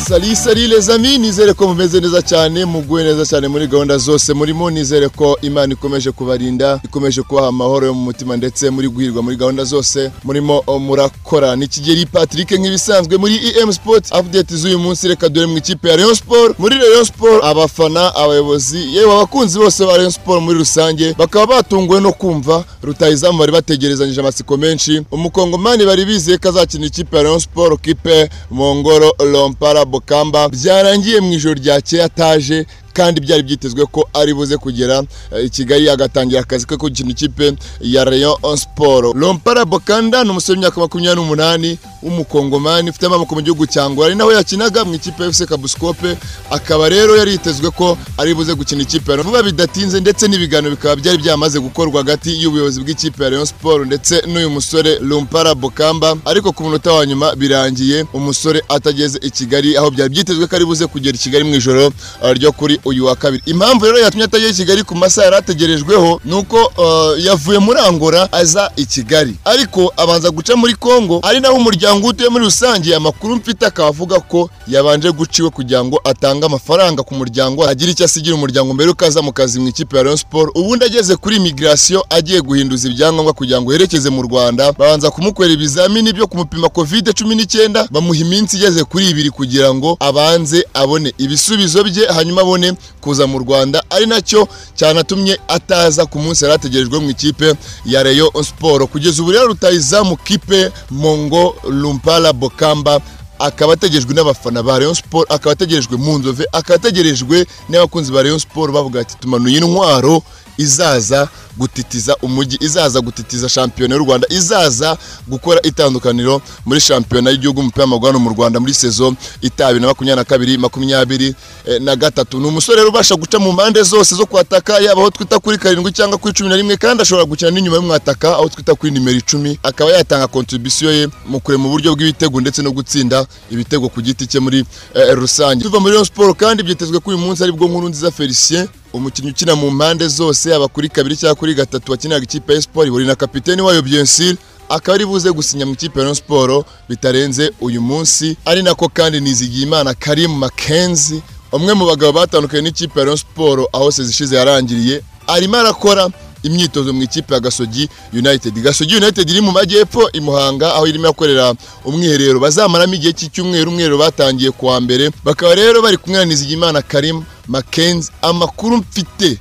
sari sari lezami nizere ko mumeze neza cyane muguwe neza cyane muri gahunda zose murimo nizere ko imana ikomeje kubarinda ikomeje kubaha amahoro yo mu mutima ndetse muri guhirwa muri gahunda zose murimo murakora ni kigeri patrick nk'ibisanzwe muri em sport update z'uyu munsi reka dore mu ikipe ya rayon sport muri rayon sport abafana abayobozi yewe abakunzi bose ba rayon sport muri rusange bakaba batunguwe no kumva rutahizamu bari bategerezanyije amatsiko menshi umukongomani bari bizeye ko azakina ikipe ya rayon sport kipe mongoro lompara bokamba byarangiye mu ijoro ryakeye ataje kandi byari byitezwe ko ari buze kugera eh, i kigali agatangira akazi ke gukina ikipe ya rayon sport lompara bokanda ni umusore w'imyaka makumyabiri n'umunani w'umukongomani ufite amaboko mu gihugu cya ngwara ari naho yakinaga mu ikipe ya fc kabuskope akaba rero yari yitezwe ko ari buze gukina ikipe ya Rayon. vuba bidatinze ndetse n'ibiganiro bikaba byari byamaze gukorwa hagati y'ubuyobozi bw'ikipe ya rayon sport ndetse n'uyu musore lompara bokamba ariko ku munota wa nyuma birangiye umusore atageze i kigali aho byari byitezwe ko ari buze kugera i kigali mu ijoro eh, ryo kuri uyu wa kabiri impamvu rero yatumye atagera i kigali ku masaha yari ategerejweho ni uko eh, yavuye muri angora aza i kigali ariko abanza guca muri congo ari naho umuryango utuye muri rusange amakuru mfite akaba avuga ko yabanje guciwe kugira ngo atange amafaranga ku muryango agire icyo asigira umuryango mbere yuko aza mu kazi mu ikipe ya rayon sport ubundi ageze kuri migration agiye guhinduza ibyangombwa kugira ngo yerekeze mu rwanda babanza kumukorera ibizamini byo kumupima covid cumi n'icyenda bamuha iminsi igeze kuri ibiri kugira ngo abanze abone ibisubizo bye hanyuma abone kuza mu rwanda ari nacyo cyanatumye ataza ku munsi yari ategerejwe mu ikipe ya rayon sport kugeza ubu rero rutahizamu kipe mongo lumpala bokamba akaba ategerejwe n'abafana ba rayon sport akaba ategerejwe mu nzove akaba ategerejwe n'abakunzi ba rayon sport bavuga ati tumanuye intwaro izaza gutitiza umujyi izaza gutitiza shampiyona y'u rwanda izaza gukora itandukaniro muri shampiyona y'igihugu umupira w'amaguru hano mu rwanda muri sezo itabi na makumyabiri na kabiri makumyabiri eh, na gatatu ni umusore rero ubasha guca mu mpande zose zo kwataka yaba aho twita kuri karindwi cyangwa kuri cumi na rimwe kandi ashobora gukina n'inyuma y'umwataka aho twita kuri nimero icumi akaba yatanga kontribisiyo ye mu kurema uburyo bw'ibitego ndetse no gutsinda ibitego ku giti cye muri eh, rusange tuva muri Rayon Sport kandi byitezwe ko uyu munsi aribwo nkuru nziza felicien umukinnyi ukina mu mpande zose yaba kuri kabiri cyangwa kuri gatatu wakiniraga ikipe ya siporo ihurira na kapiteni wayo byensire akaba ari buze gusinya mu ikipe ya Rayon siporo bitarenze uyu munsi ari nako kandi nizigiyimana karimu makenzi umwe mu bagabo batandukanye n'ikipe ya Rayon siporo aho sezishize yarangiriye arimo arakora imyitozo mu ikipe ya gasogi united gasogi united iri mu majyepfo i muhanga aho irimo yakorera umwiherero bazamaramo igihe cy'icyumweru umwiherero batangiye kuwa mbere bakaba rero bari kumwe na nizigiyimana karimu makenzi amakuru mfite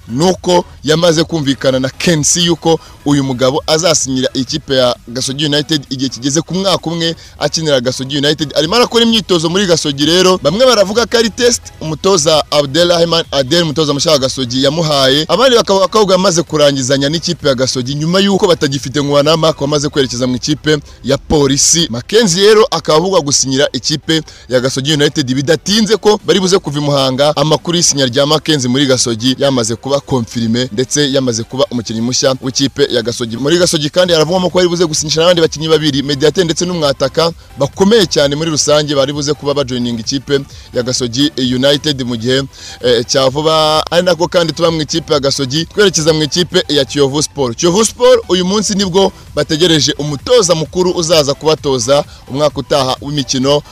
nuko yamaze kumvikana na kensi yuko uyu mugabo azasinyira ikipe ya gasogi united igihe kigeze ku mwaka umwe akinira gasogi united arimo arakora imyitozo muri gasogi rero bamwe baravuga ko ari test umutoza abdelrahman adel umutoza mushya wa gasogi yamuhaye abandi bakavuga ko ahubwo yamaze kurangizanya n'ikipe ya gasogi nyuma yuko batagifite ngo wanama wamaze kwerekeza mu ikipe ya polisi makenzi rero akaba avugwa gusinyira ikipe ya gasogi united bidatinze ko bari buze kuva i muhanga amakuru y'isinya rya makenzi muri gasogi yamaze kuba konfirime ndetse yamaze kuba umukinnyi mushya w'ikipe ya Gasogi muri Gasogi kandi yaravugamo ko yari buze gusinyisha n'abandi bakinnyi babiri Mediate ndetse n'umwataka bakomeye cyane muri rusange bari buze kuba bajoining ikipe ya Gasogi United mu gihe eh, cya vuba ari nako kandi tuba mu ikipe ya Gasogi twerekeza mu ikipe ya Kiyovu Sport Kiyovu Sport uyu munsi nibwo bategereje umutoza mukuru uzaza kubatoza umwaka utaha w'imikino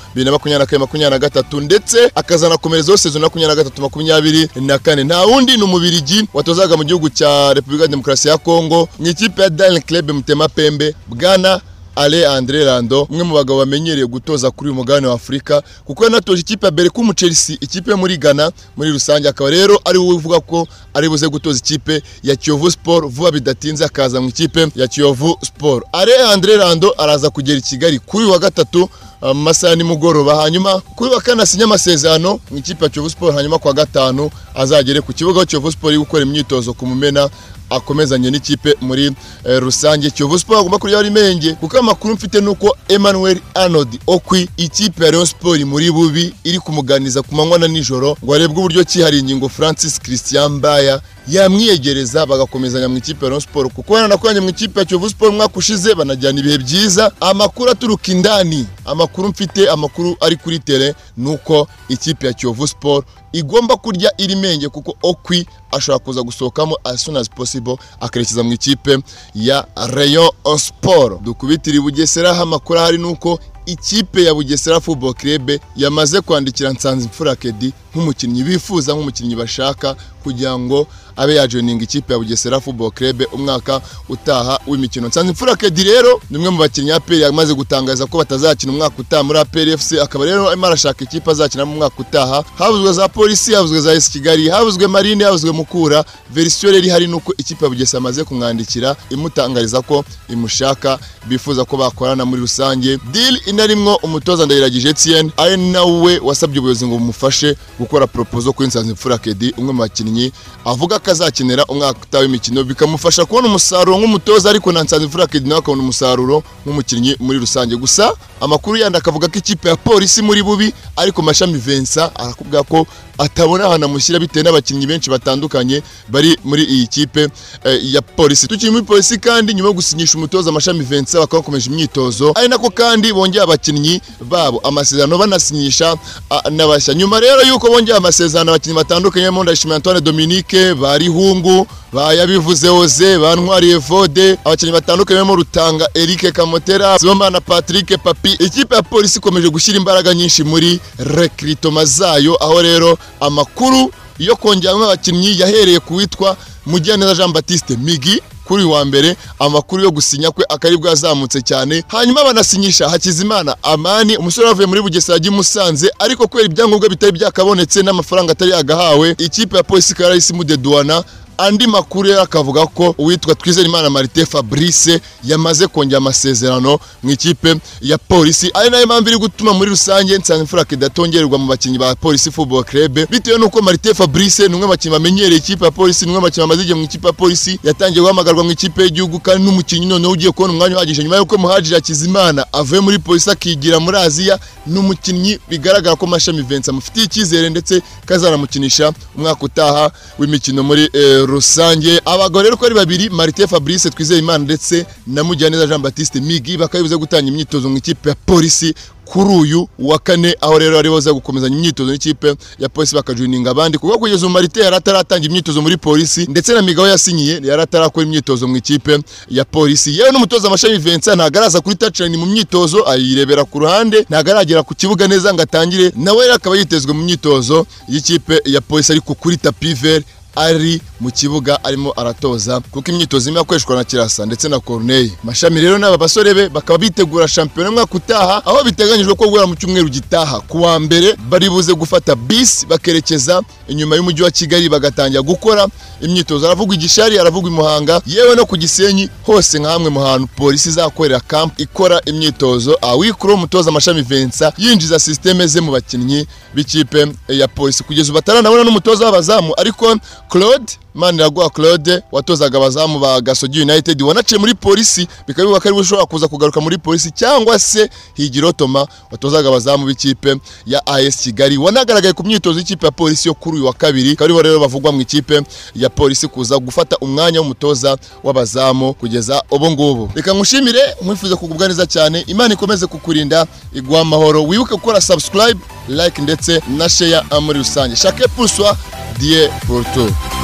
2023 ndetse akazanakomereza season 2023 na kane nta wundi ni umubiri Migi watozaga mu gihugu cya Repubulika ya Demokarasi ya Kongo mu ikipe ya Daring Club Mutema Pembe bwana Ale Andre Rando umwe mu bagabo bamenyereye gutoza kuri uyu mugabane wa Afurika kuko yanatoje ikipe ya Berco mu Chelsea ikipe yo muri Ghana muri rusange akaba rero ari we uvuga ko ari buze gutoza ikipe ya Kiyovu Sport vuba bidatinze akaza mu ikipe ya Kiyovu Sport Ale Andre Rando araza kugera i Kigali kuri uyu wa gatatu mu masaha nimugoroba hanyuma kuri wa kane asinya amasezerano mu ikipe ya Kiyovu Sport hanyuma kwa gatanu azagere ku kibuga aho Kiyovu Sport iri gukora imyitozo ku Mumena akomezanye n'ikipe muri eh, rusange Kiyovu Sport agomba kurya rimenge kuko amakuru mfite nuko Emmanuel Arnold Okwi ikipe ya Rayon Sport muri bubi iri kumuganiza ku manywa na nijoro ngo harebwe uburyo ki hari ingingo Francis Christian Mbaya yamwiyegereza bagakomezanya mu ikipe ya Rayon Sport kuko baranakoranye mu ikipe ya Kiyovu Sport umwaka ushize banajyana ibihe byiza amakuru aturuka indani amakuru mfite amakuru ari kuri tele nuko ikipe ya Kiyovu Sport igomba kurya iri menge kuko okwi ashobora kuza gusohokamo as soon as possible akerekeza mu ikipe ya Rayon Sport dukubitira i Bugesera aho amakuru ahari nuko ikipe ya bugesera football club yamaze kwandikira nsanze imfura kedi nk'umukinnyi bifuza nk'umukinnyi bashaka kugira ngo abe yajoininga ikipe ya bugesera football club umwaka utaha w'imikino nsanze imfura kedi rero ni umwe mu bakinnyi aperi yamaze gutangaza ko batazakina umwaka utaha muri aperi fc akaba rero arimo arashaka ikipe azakina mu mwaka utaha havuzwe za polisi havuzwe za esi kigali havuzwe marine havuzwe mukura verisiyo rero ihari ni uko ikipe ya bugesera amaze kumwandikira imutangariza ko imushaka bifuza ko bakorana muri rusange dili inarimwo umutoza ndayiragije etienne ari nawe wasabye ubuyobozi ngo bumufashe gukora proposal kuri nsanze imfura kedi umwe mu bakinnyi avuga ko azakenera umwaka utaha w'imikino bikamufasha kubona umusaruro nk'umutoza ariko na nsanze imfura kedi nawe akabona umusaruro nk'umukinnyi muri rusange gusa amakuru yandi akavuga ko ikipe ya polisi muri bubi ariko mashami vensa arakubwira ko atabona ahantu amushyira bitewe n'abakinnyi benshi batandukanye bari muri iyi kipe eh, ya polisi tukiri muri polisi kandi nyuma yo gusinyisha umutoza amashami vensa bakaba bakomeje imyitozo ari nako kandi bongeye abakinnyi babo amasezerano banasinyisha ah, n'abashya nyuma rero y'uko bongeye amasezerano abakinnyi batandukanye barimo ndayishimiye antoine dominique barihungu bayabivuze oze bantwariye vode abakinnyi batandukanye barimo rutanga eric kamotera sibomana patrick papi ikipe ya polisi ikomeje gushyira imbaraga nyinshi muri rekiritoma zayo aho rero amakuru yo kongeramo abakinnyi yahereye ku witwa mugiraneza jean batiste migi kuri uyu wa mbere amakuru yo gusinya kwe akari bwazamutse cyane hanyuma banasinyisha hakizimana amani umusore wavuye muri bugesera ajya i musanze ariko kubera ibyangombwa bitari byakabonetse n'amafaranga atari yagahawe ikipe ya polisi ikaba yarahise imudeduwana andi makuru yari akavuga ko uwitwa twizerimana marite fabrice yamaze kongera amasezerano mu ikipe ya polisi ari nayo mpamvu iri gutuma muri rusange nsanze imfura idatongerwa mu bakinnyi ba polisi football club bitewe n'uko marite fabrice ni umwe mu bakinnyi bamenyereye ikipe ya polisi ni umwe mu bakinnyi bamaze igihe mu ikipe ya polisi yatangiye guhamagarwa mu ikipe y'igihugu kandi n'umukinnyi noneho ugiye kubona umwanya uhagije nyuma y'uko muhajiri hakizimana avuye muri polisi akigira muri aziya ni umukinnyi bigaragara ko mashami vensa amufitiye icyizere ndetse kazanamukinisha umwaka utaha w'imikino muri eh, rusange abagore rero uko ari babiri marite fabrice twizeyimana ndetse na mugiraneza jean batiste migi bakaba bibuze gutanga imyitozo mu ikipe ya polisi kuri uyu wa kane aho rero ari boza gukomezanya imyitozo n'ikipe ya polisi bakajuininga abandi kuko kugeza ubu marite yari ataratanga imyitozo muri polisi ndetse na migabo yasinyiye yari atarakora imyitozo mu ikipe ya polisi yewe n'umutoza amashami vincent ntabwo araza kuri tacirani mu myitozo ayirebera ku ruhande ntabwo aragera ku kibuga neza ngo atangire nawe rero akaba yitezwe mu myitozo y'ikipe ya polisi ariko kuri tapiveri ari mu kibuga arimo aratoza kuko imyitozo irimo yakoreshwa na kirasa ndetse na corneille mashami rero n'aba basore be bakaba bitegura shampiyona umwaka utaha aho biteganyijwe ko guhera mu cyumweru gitaha ku wa mbere bari buze gufata bisi bakerekeza inyuma y'umujyi wa kigali bagatangira gukora imyitozo aravuga igishari aravuga i muhanga yewe no ku gisenyi hose nka hamwe mu hantu polisi izakorera kampu ikora imyitozo awikuru umutoza amashami vensa yinjiza sisiteme ze mu bakinnyi b'ikipe ya polisi kugeza ubu ataranabona n'umutoza w'abazamu ariko Claude Maniraguha Claude watozaga abazamu ba Gasogi United wanaciye muri polisi bikaba bivuga ko ariwe ushobora kuza kugaruka muri polisi cyangwa se Higiro Toma watozaga abazamu b'ikipe ya AS Kigali wanagaragaye ku myitozo y'ikipe ya polisi yo kuri uyu wa kabiri akaba aribo rero bavugwa mu ikipe ya polisi kuza gufata umwanya w'umutoza w'abazamu kugeza ubu ngubu reka nkushimire nkwifuza kugubwa neza cyane Imana ikomeze kukurinda iguha amahoro wibuke gukora subscribe like ndetse na share muri rusange chaque pour soi Dieu pour tout